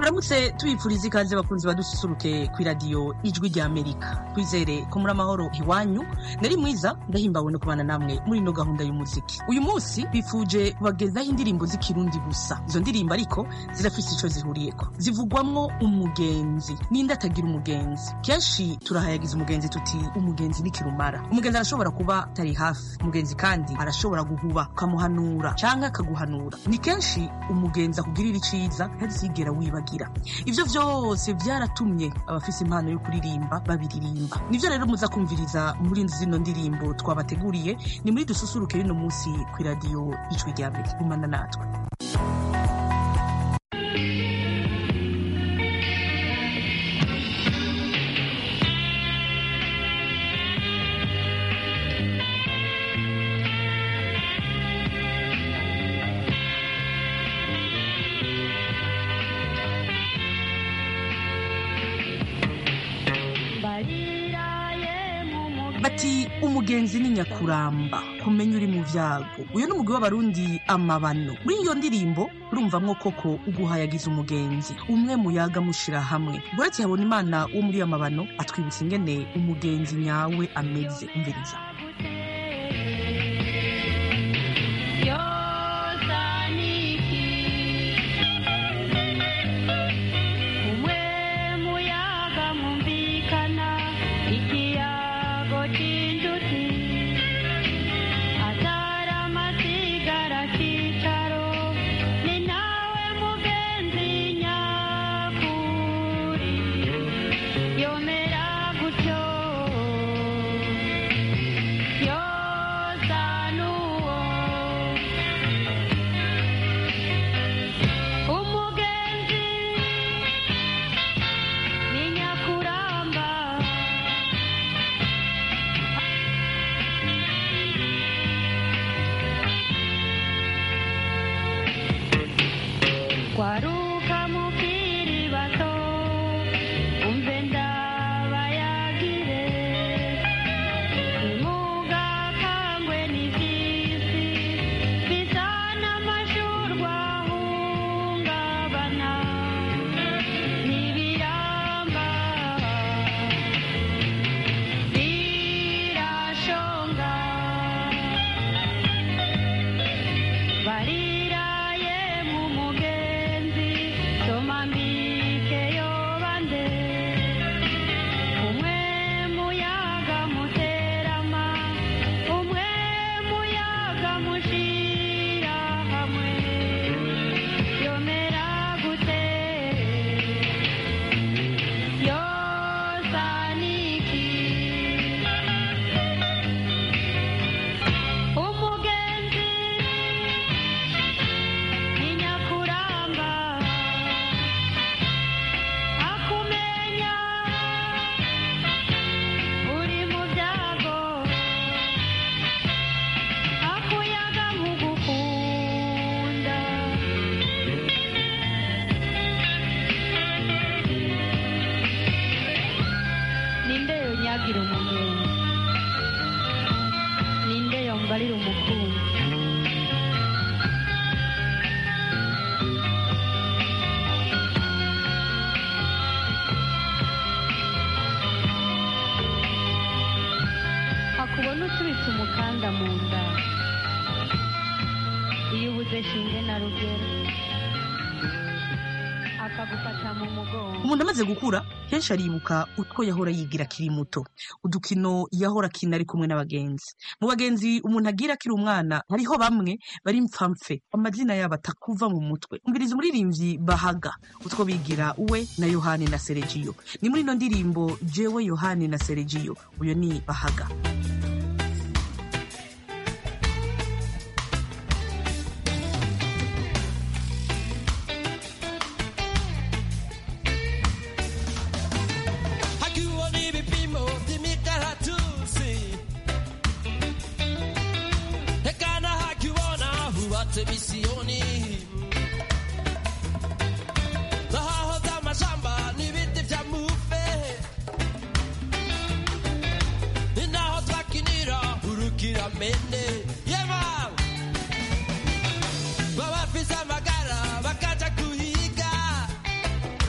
turamutse tubipfuriza ikaze bakunzi badususuruke ku iradiyo ijwi rya amerika twizere ko muri amahoro iwanyu nari mwiza ndahimbawe no kubana namwe muri ino gahunda y'umuziki uyu munsi bifuje kubagezaho indirimbo z'ikirundi gusa izo ndirimbo ariko zirafise ico zihuriyeko zivugwamwo umugenzi ninde atagira umugenzi kenshi turahayagiza umugenzi tuti umugenzi ni kirumara umugenzi arashobora kuba atari hafi umugenzi kandi arashobora guhuba ukamuhanura canke akaguhanura ni kenshi umugenzi akugirira iciza ntazigera wibagira ivyo vyose vyaratumye abafise impano yo kuririmba babiririmba nivyo rero muza kumviriza muri zino ndirimbo twabateguriye ni muri dususuruke y'uno munsi kw'iradiyo ijwi rya mbere gumana natwe bati umugenzi ni nyakuramba kumenya uri mu vyago uyu ni umugwi w'abarundi amabano muri iyo ndirimbo urumvamwo koko uguhayagiza umugenzi umwe muyaga mushira hamwe buretse habona imana wo muri amabano atwibutsa ingene umugenzi nyawe ameze umviriza kwaruka mukiri bato umve ndabayagire nimugakangwe n'ivyisi bizana amashurwa ahungabana n'ibiramba birashonga bariraye mu mugenzi soma mbike yobande umwe muyaga muterama umwe muyaga mushira hamwe yomera gute yosaniki umugenzi ni nyakuramba akumenya uri mu byago akuyaga nkugukunda ninde yonyagira umugenzi ninde yombarira umukunzi akubona uturitse umukanda mu nda iyo ubuze shinge na rugero akagufata mu mugongo umuntu amaze gukura kenshi aribuka utwo yahora yigira akiri muto udukino yahora akina ari kumwe n'abagenzi mu bagenzi umuntu agira akiri umwana hariho bamwe bari mpfamfe amazina yabo atakuva mu mutwe umviriza umuririmbyi bahaga utwo bigira we na yohani na seregiyo ni muri ino ndirimbo jewe yohani na seregiyo uyo ni bahaga Hakiwa ni vipimo vy'imikaratusi hekana hakiwona hubatse misiyoni zahahoze amashamba n'ibiti vya mufe ni naho twakinira urukiramende yema babafise amagara bakaja kuhiga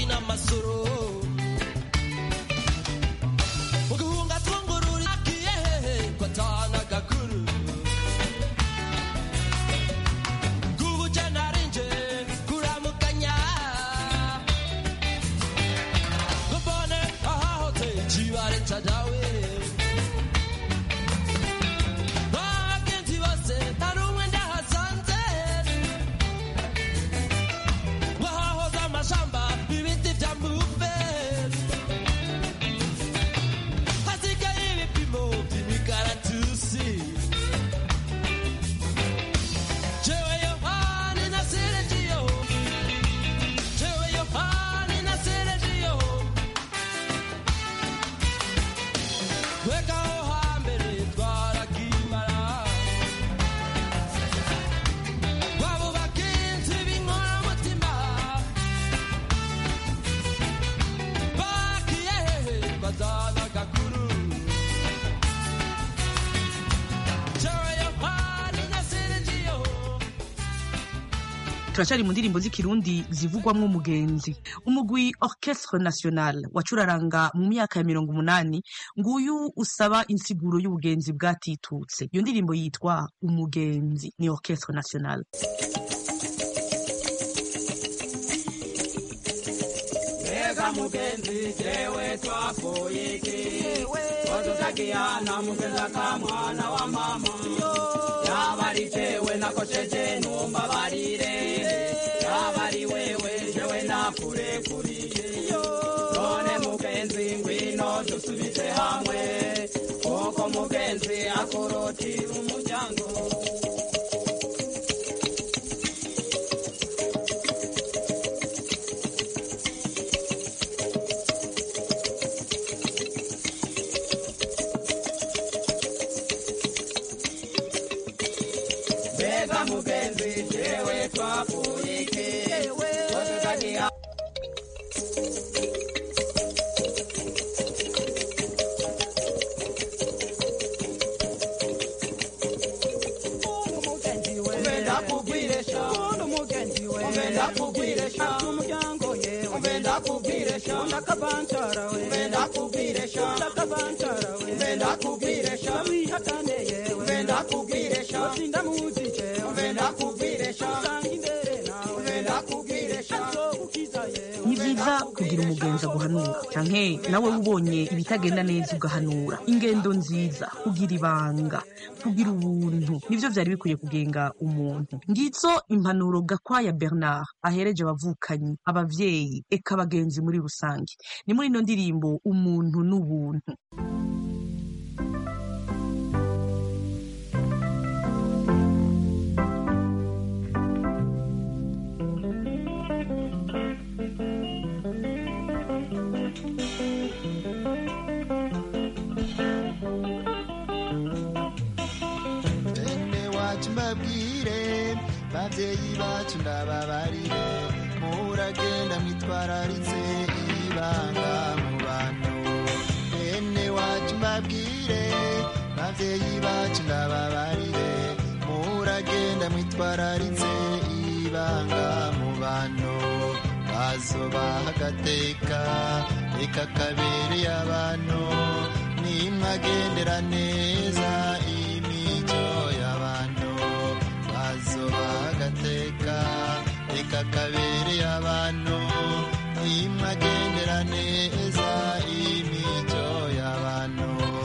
n'amasoro uguhunga twungururi agiye hehe ko atana gakuru kubuje narinje kuramukanya gubone ahahote ikibare cadawe bagenzi bose nta n'umwe ndahasanze wahahoze amashamba ibiti vya muve hasigaye ibipimo vy'imikaratusi jewe yohani nasirejiyo jewe yohani nasirejiyo wekaho hambere twarakimara wabo bagenzi b'inkoramutima bagiye hehe badana gakuru jewe yohani nasirejiyo turacari mu ndirimbo z'ikirundi zivugwamwo umugenzi umugwi orchestre national wacuraranga mu myaka ya mirongo umunani nguyu usaba insiguro y'ubugenzi bwatitutse iyo ndirimbo yitwa umugenzi ni orchestre national Mbega mugenzi jewe twakuye iki Wadutakiana mugenza ka mwana wa mama Yaba ari jewe nakosheje numbabarire Yaba ari wewe jewe nakurekuriye None mugenzi ngwino dusubize hamwe Kuko mugenzi akorotira umuryango Mbega mugenzi jewe twakuye iki Wadutakiana Uvenda kugwiresha Uvenda kugwiresha umuryango yewe Uvenda kugwiresha Ndakabancara we Uvenda kugwiresha Ndakabancara we Uvenda kugwiresha Wihakane yewe Uvenda kugwiresha Sinda muzike Uvenda kugwiresha Usanga imbere nawe Uvenda kugwiresha Azogukiza yewe ni vyiza kugira umugenzi aguhanura canke nawe ubonye ibitagenda neza ugahanura ingendo nziza kugira ibanga kugira ubuntu nivyo vyari bikwiye kugenga umuntu ngizo impanuro gakwaya bernard ahereje abavukanyi abavyeyi eka abagenzi muri rusange ni muri ino ndirimbo umuntu n'ubuntu bene wacu mbabwire babyeyi bacu ndababarire muragenda mwitwararitse ibanga mu bantu bene wacu mbabwire babyeyi bacu ndababarire muragenda mwitwararitse ibanga mu bantu bazobaha agateka reka kabereye abantu nimwagendera neza imico y'abantu bazobaha agateka reka kabereye abantu nimwagendera neza imico y'abantu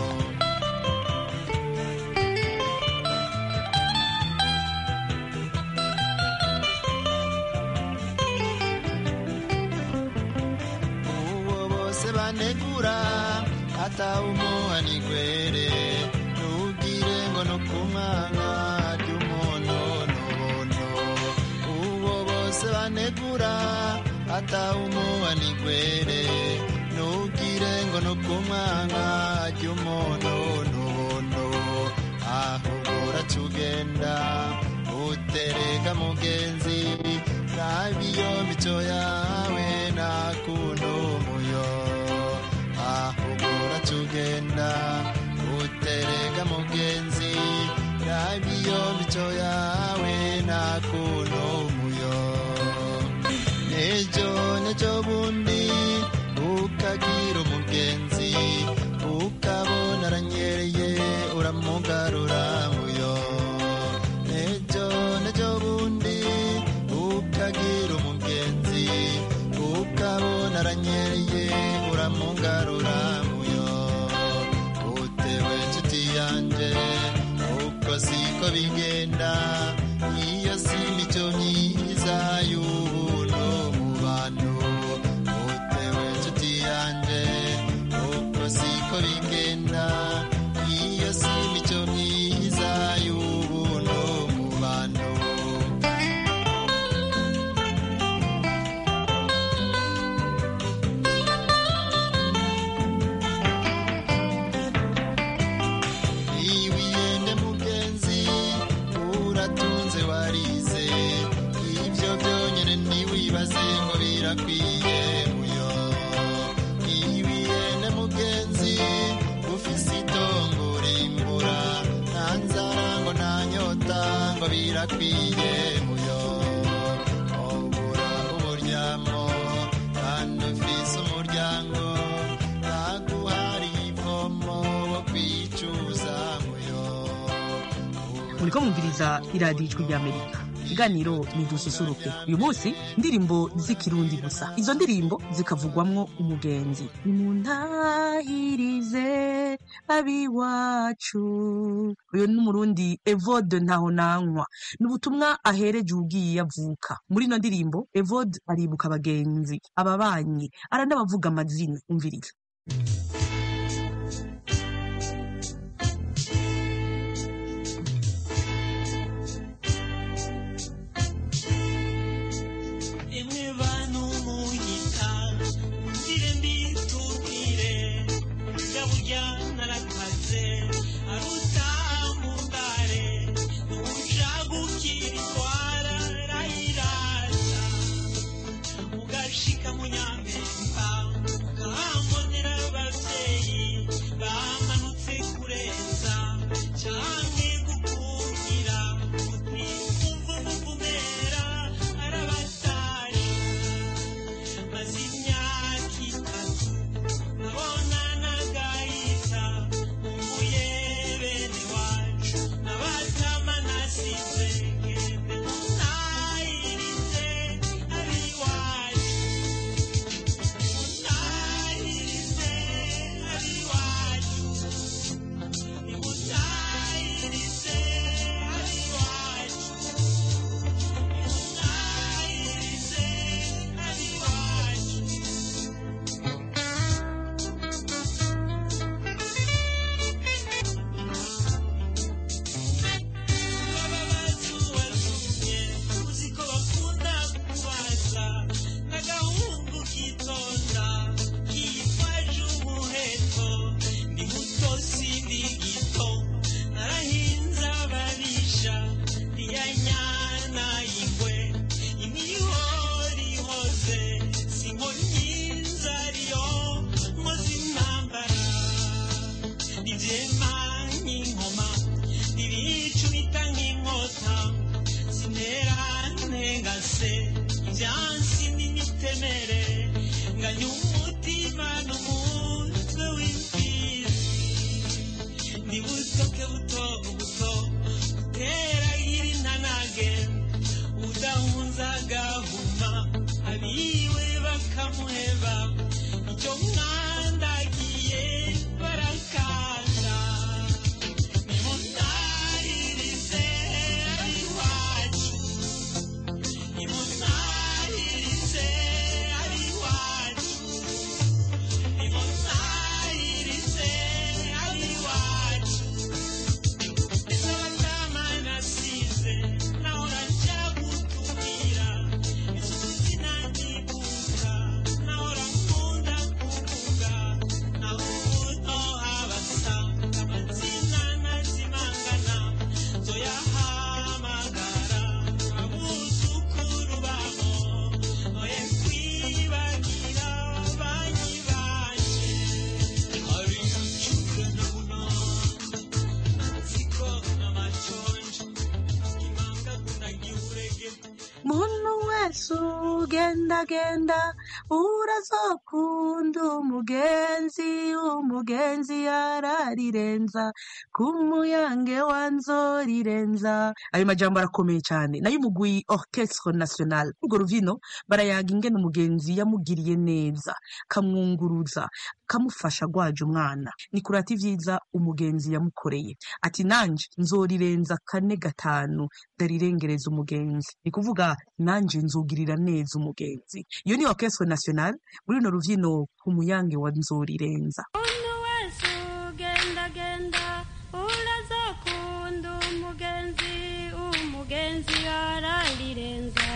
uwo bose banegura atawumuha nigwere ntugire ngo no kumwanga ry'umuntu n'ubuntu uwo bose banegura atawumuha nigwere ntugire ngo no kumwanga ry'umuntu n'ubuntu ahubwo uratugenda utereka mugenzi nabiyo mico yawe nakuno muyo ahubwo uratugenda utereka mugenzi nabiyo mico yawe nakuno muyo nejo nejo bundi ukagira umugenzi ukabona aranyereye uramugarura muyo nejo nejo bundi ukagira umugenzi ukabona aranyereye uramugarura muyo utewe inshuti yanje uko siko bigenda iyo si imico myiza y'ubuntu mu bantu utewe inshuti yanje uko siko bigenda iyo si imico myiza y'ubuntu mu bantu iwiyende mugenzi uratunze warize ibyo byonyine ntiwibaze ngo birakwiye muyo iwiyende mugenzi ufise itongo rimbura nta nzara ngo nta nyota ngo birakwiye muyo obura uburyamo kandi ufise umuryango ntaguhari ivomo wo kwicuza muyo muriko mwumviriza iradiyo ijwi ry'amerika ikiganiro ni dususuruke uyu munsi indirimbo z'ikirundi gusa izo ndirimbo zikavugwamwo umugenzi nimuntahirize abiwacu uyu ni umurundi evode ntaho nankwa ni ubutumwa ahereje ugiye avuka muri ino ndirimbo evode aribuka abagenzi ababanyi aranabavuga amazina umviriza emwe bantu munyita ngire mbitubwire gaburya narakaze arutambundare ujagukira itwara rayirata ugashika mu nyampemba ukahambonera abavyeyi bamanutse kureza canke gukungira uti umva umuvumera arabatasha maze imyaka itatu nkabona nagahita nkumbuye bene wacu nabatama nasize ngende ntahirize abiwacu ntahirize abiwacu nimutahirize abiwacu nimutahirize abiwacu baba bazubatumye uzi ko bakunda kubaza n'agahungu kitonda kitwaje umuheto ni muto sindi gito narahinze ababisha ntiyanyana ingwe imihorihoze sinkonyinza ariyo nkoze intambara ivyema nk'inkoma ibicumita nk'inkota sinera ntengase ivyansi n'imitemere nganya umutima n'umutwe w'imfizi ni butoke buto buto buteragira intanage udahunza agahuma abiwe bakamuheba icyo mwandagiye barakanda nimutahirize abiwacu nimutahirize abiwacu nimutahirize abiwacu ese abatama nasize nahora nja gutumira isuzi nanyibuka nahora nkunda kuvuga naho ubuto habasa amazina nazimangana zoyahamagara abuzukuru babo oye kwibagira banyi banje hari icyuka na munani ziko n'amachonjo imanga kuna giurege muntu wese ugendagenda urazokunda umugenzi umugenzi yararirenza ku muyange wa nzorirenza ayo majambo arakomeye cyane nayo umugwi orchestre national urwo ruvino barayaga ingene umugenzi yamugiriye neza kamwunguruza kamufasha gwaje umwana ni kurata ivyiza umugenzi yamukoreye ati nanje nzorirenza kane gatanu ndarirengereza umugenzi ni kuvuga nanje nzugirira neza umugenzi iyo ni orchestre national muri runo ruvyino ku muyange wa nzorirenza umuntu wese ugendagenda urazokunda umugenzi umugenzi ararirenza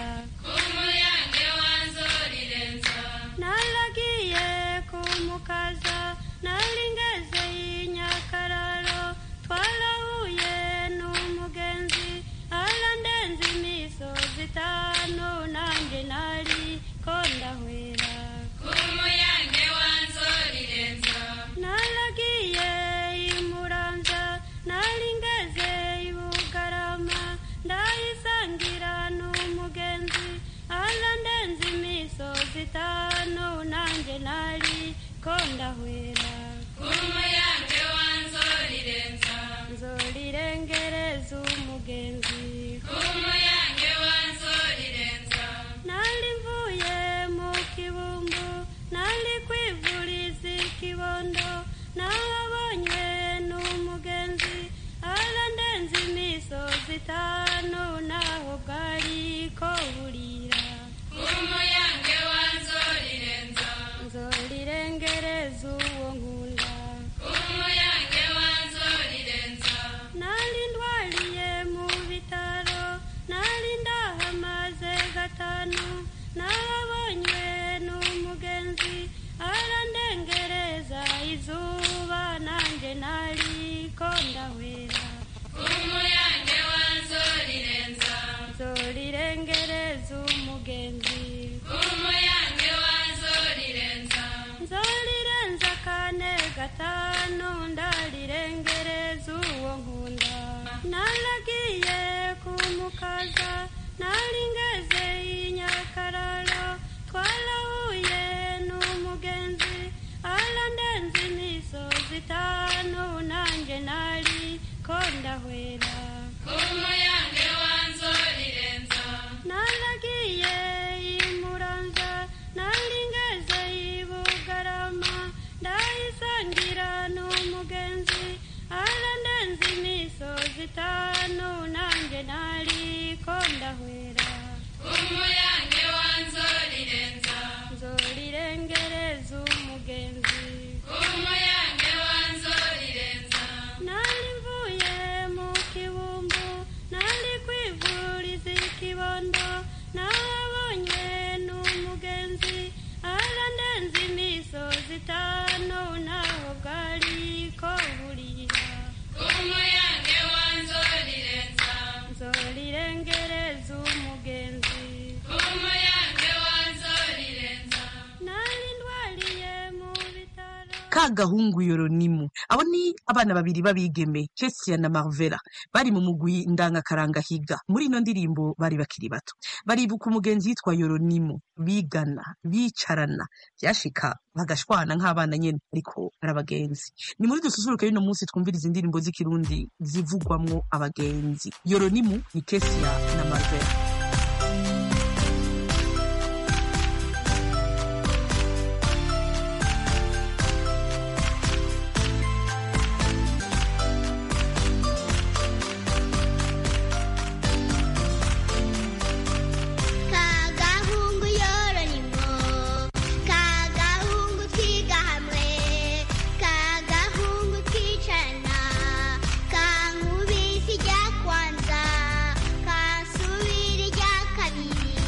naragiye kumukaza nari ngeze y'inyakararo twarahuye n'umugenzi arandenza imisozi itanu nanjye nari ko ndahwera naragiye imuranza nari ngeze ibugarama ndayisangira n'umugenzi arandenza imisozi itanu nanjye nari ko ndahwera nzorirengereza umugenzi nari mvuye mu kibumbu nari kwivuriza ikibondo nahabonywe n'umugenzi arandenza imisozi itanu naho bwari ko burira nzorirengereza uwo nkunda nari ndwariye mu bitaro nari ndahamaze gatanu nahabonywe n'umugenzi arandengereza izuba nanjye nari ko ndahwera nzorirengereza umugenzi nzorirenza kane gatanu ndarirengereza uwo nkunda naragiye kumukaza nari ngeze y'inyakararo twarahuye n'umugenzi arandenza imisozi itanu nanjye nari ko ndahwera naragiye imuranza nari ngeze ibugarama ndayisangira n'umugenzi arandenza imisozi itanu nanjye nari ko ndahwera nzorirengereza umugenzi nari mvuye mu kibumbu nari kwivuriza ikibondo nahabonywe n'umugenzi arandenza imisozi itanu naho bwari ko burira nzorirengereza umugenzi nari ndwariye mu bitaro ka gahungu yoronimu abo ni abana babiri b'abigeme Jessia na Marvela bari mu mugwi ndangakaranga higa muri ino ndirimbo bari bakiri bato baribuka umugenzi yitwa yoronimu bigana bicarana byashika bagashwana nk'abana nyene ariko ari abagenzi ni muri dususuruke y'uno munsi twumviriza indirimbo z'ikirundi zivugwamwo abagenzi yoronimu ni Jessia na Marvela kagahungu yoronimo kagahungu twiga hamwe kagahungu twicarana kankubisi rya kwanza kansubira irya kabiri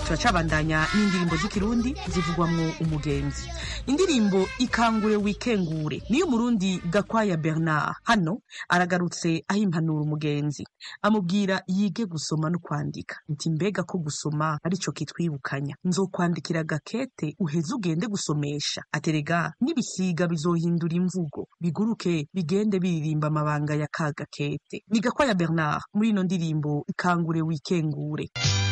turacabandanya n'indirimbo z'ikirundi zivugwamwo umugenzi indirimbo ikangure wikengure niyo umurundi gakwaya bernard hano aragarutse aho impanura umugenzi amubwira yige gusoma no kwandika nti mbega ko gusoma arico kitwibukanya nzokwandikira gakete uheze ugende gusomesha aterega n'ibisiga bizohindura imvugo biguruke bigende biririmba amabanga ya ka gakete ni gakwaya bernard muri ino ndirimbo ikangure wikengure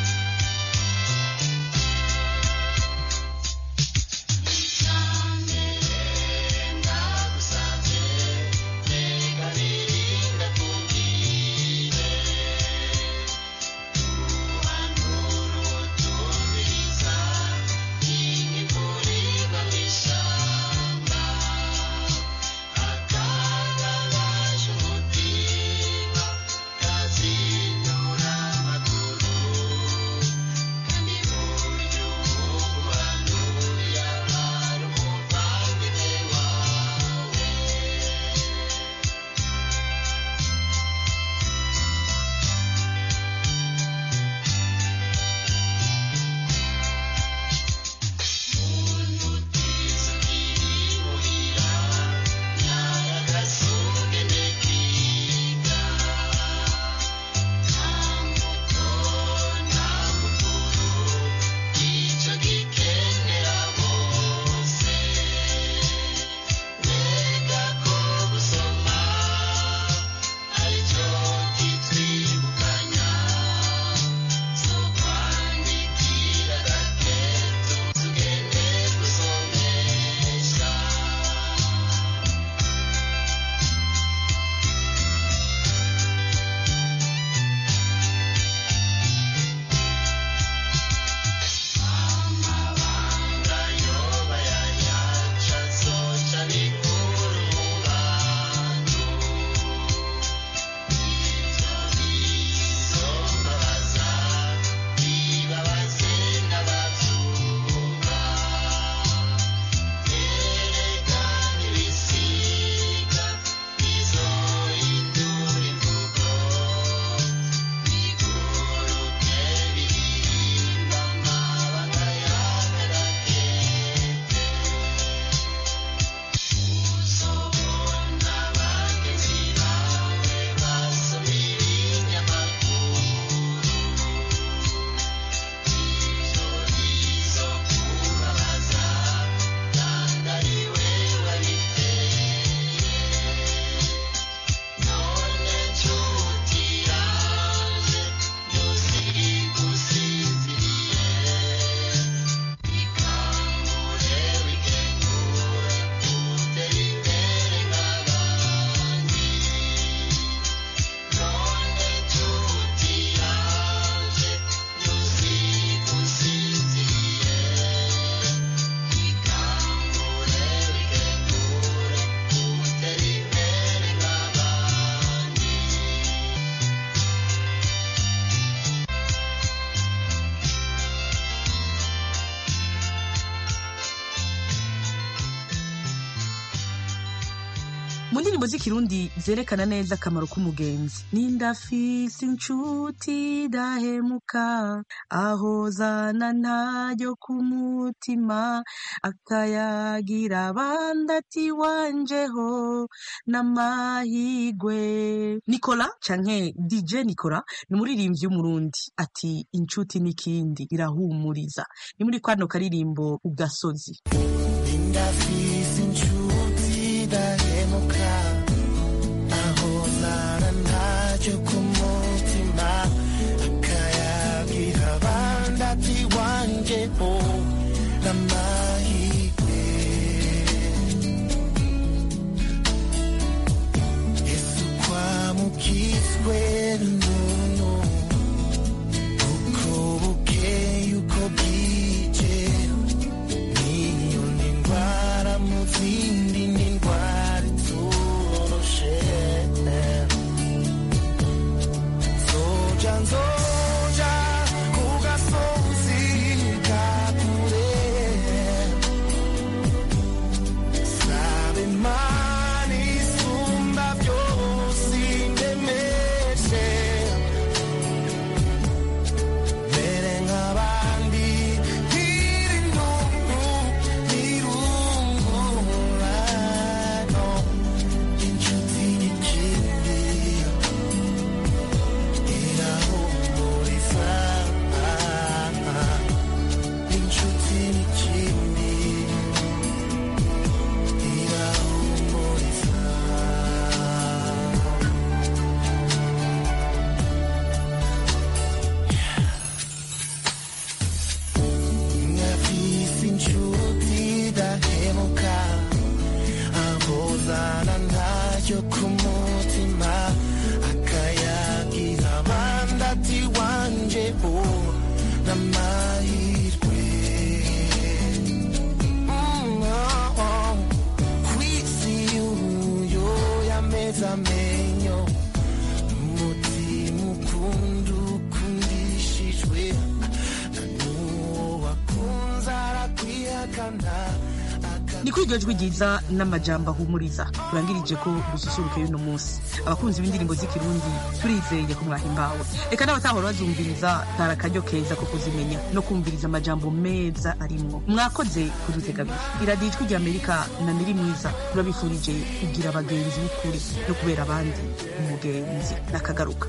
mu ndirimbo z'ikirundi zerekana neza akamaro k'umugenzi nindafise inshuti dahemuka ahozana ntayo ku mutima akayagira abandi ati wanjeho n'amahigwe nikola canke dj nikola ni umuririmbyi w'umurundi ati inshuti n'ikindi irahumuriza ni muri kwano karirimbo ugasozi ndafise inshuti dahemuka aho zana ntacyo ku mutima akayagira abandi ati wanjeho n'amahirwe yesu kwamukizwe n'umuntu uko bukeye uko bwije niyo ni indwara mu zindi ni indwara ituma ryo ku mutima akayagira abandi ati wanje o n'amahirwe Mm, oh, oh. kwisi uyo yameze amenyo umutima ukunda ukundishijwe na n'uwo wakunze arakwihakana ni kuri iryo jwi ryiza n'amajambo ahumuriza turangirije ko dususuruke y'uno munsi abakunzi b'indirimbo z'ikirundi turizeye ko mwahimbawe reka n'abatahora bazumviriza ntara akaryo keza ko kuzimenya no kumviriza amajambo meza arimwo mwakoze kudutega abiri iradiyo ijwi rya amerika na niri mwiza turabifurije kugira abagenzi b'ukuri no kubera abandi umugenzi n'akagaruka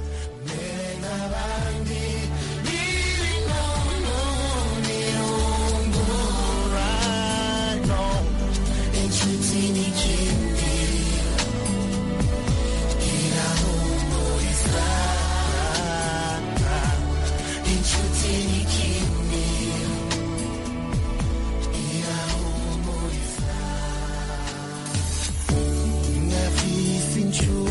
inshuti n'ikindi irahumuriza inshuti n'ikindi irahumuriza nafise inshuti